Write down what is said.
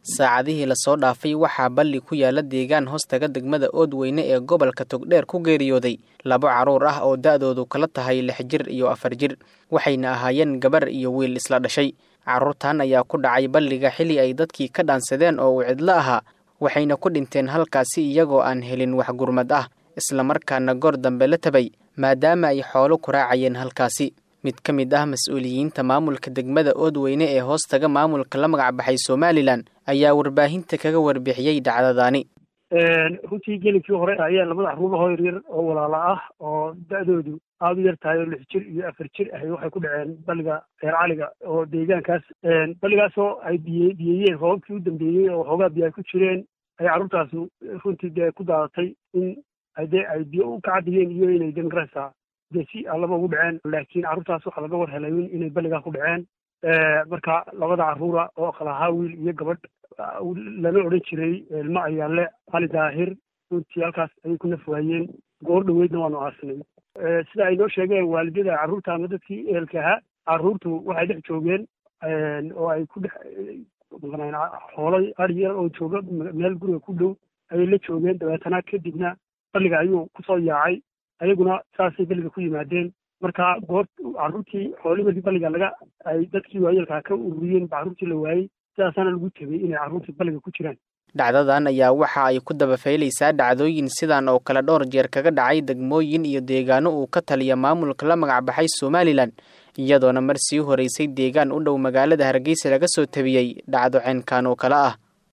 saacadihii lasoo dhaafay waxaa balli ku yaala deegaan hoostaga degmada oodweyne ee gobolka togdheer ku geeriyooday labo carruur ah oo da'doodu kala tahay lix jir iyo afar jir waxayna ahaayeen gabar iyo wiil isla dhashay carruurtan ayaa ku dhacay balliga xilli ay dadkii ka dhaansadeen oo uu cidlo ahaa waxayna ku dhinteen halkaasi iyagoo aan helin wax gurmad ah islamarkaana goor dambe la tabay maadaama ay xoolo ku raacayeen halkaasi mid ka mid ah mas-uuliyiinta maamulka degmada oodweyne ee hoostaga maamulka la magac baxay somalilan ayaa warbaahinta kaga warbixiyey dhacdadaani runtii gelinkii hore ayaa labada carruurahoo yaryar oo walaala ah oo da-doodu aada u yar tahay oo lix jir iyo afar jir ahay waxay ku dhaceen balliga reer caliga oo deegaankaas balligaasoo ay biye biyeeyeen roobabkii u dambeeyey oo xoogaa biyo ay ku jireen ayay carruurtaasu runtii dee ku daadatay in dee ay biyo u kacadiyeen iyo inay demokarasa dee si allaba ugu dhaceen laakiin carruurtaas waxaa laga war helay inay balligaa ku dhaceen marka labada carruura oo kalahaa wiil iyo gabadh lana odhan jiray ilmo ayaale cali daahir runtii halkaas ayay ku naf waayeen goor dhoweydna waanu aasinay sida ay noo sheegeen waalidada carruurta ama dadkii ehelka ahaa carruurtu waxay dhex joogeen oo ay ku dhex xoolo ari yar oo jooga meel guriga ku dhow ayay la joogeen dabeetana kadibna balliga ayuu kusoo yaacay ayaguna saasay balliga ku yimaadeen marka goor carruurtii xoolii markii balliga laga ay dadkii waayeelkaa ka ururiyeen ba carruurtii la waayey sidaasaana lagu tegey inay carruurtii balliga ku jiraan dhacdadan ayaa waxa ay ku dabafaylaysaa dhacdooyin sidan oo kale dhowr jeer kaga dhacay degmooyin iyo deegaano uu ka taliya maamulka la magac baxay somalilan iyadoona mar sii horeysay deegaan u dhow magaalada hargeysa laga soo tabiyey dhacdo ceenkan oo kale ah